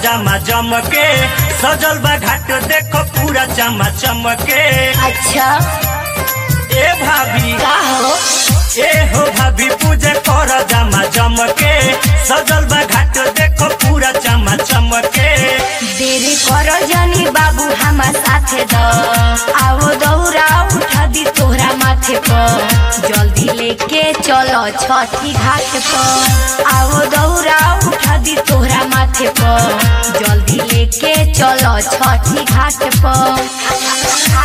जामा जम के सजल बा घाट देखो पूरा चमा चमके अच्छा ए भाभी का हो ए हो भाभी पूजा कर जामा जम के सजल बा घाट देखो पूरा चमा चमके देरी करो जनी बाबू हमार साथे द आओ दौरा उठा दी तोहरा माथे पर जल्दी लेके चलो छठी घाट पर आओ दौरा उठा दी तोहरा माथे पर जल्दी लेके चलो छठी घाट पर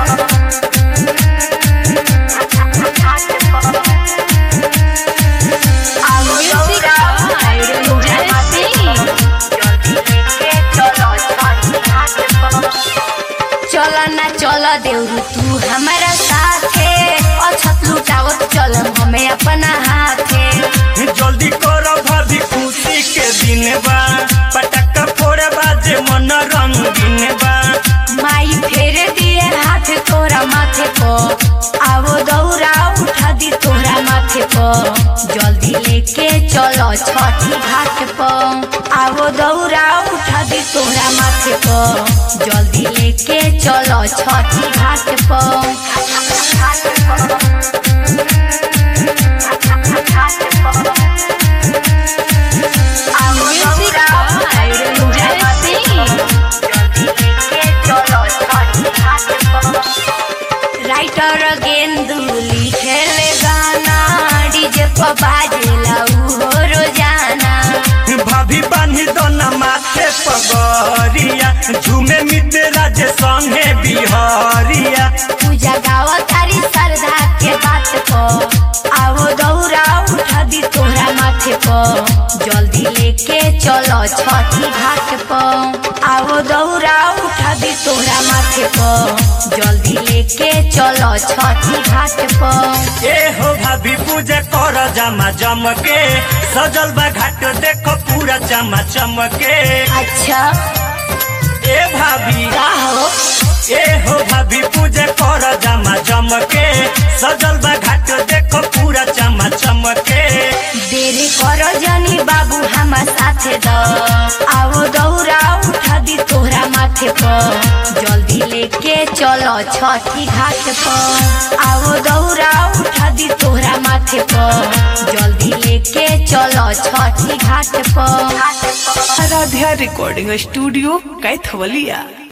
आओ दौरा उठा दी तोहरा माथे पर चल ना चल देवरू तू हमारा साथे अछत लुटावत चल हमें अपना हाथे जल्दी करो भाभी खुशी के दिन बा पटाखा फोड़े बाजे मन रंगीन बा माई फेर दिए हाथ तोरा माथे पर आवो दौरा उठा दी तोरा माथे पर जल्दी लेके चलो छठी घाट पर आवो दौरा उठा दी तोरा माथे पर जल्दी लेके चलो छठी घाट राइटर गेंदू लिखेले गाना डीजे पर बाजेला उहो रोजाना भाभी बान्ही दोना माथे पगरिया झूमे मित्र जे संगे बिहरिया पूजा गावा तारी श्रद्धा के बात पर आवो दौरा उठा दी तोहरा माथे पर जल्दी लेके चलो छठी घाट पर आवो दौरा उठा दी तोहरा माथे पर जल्दी लेके चलो छठी घाट पर ए हो भाभी पूजा कर जामा जम के सजल बा घाट देखो पूरा चमा चमके अच्छा ए भाभी का हो ए हो भाभी पूजा कर जामा जम के सजल बा घाट देखो पूरा चमा चमके देरी करो जनी बाबू हमार साथे द आओ दौरा उठा दी तोहरा माथे पर जल्दी लेके चलो छठी घाट पर आओ दौरा उठा दी तोहरा माथे पर जल्दी लेके चलो छठी घाट पर आराध्या रिकॉर्डिंग स्टूडियो कैथवलिया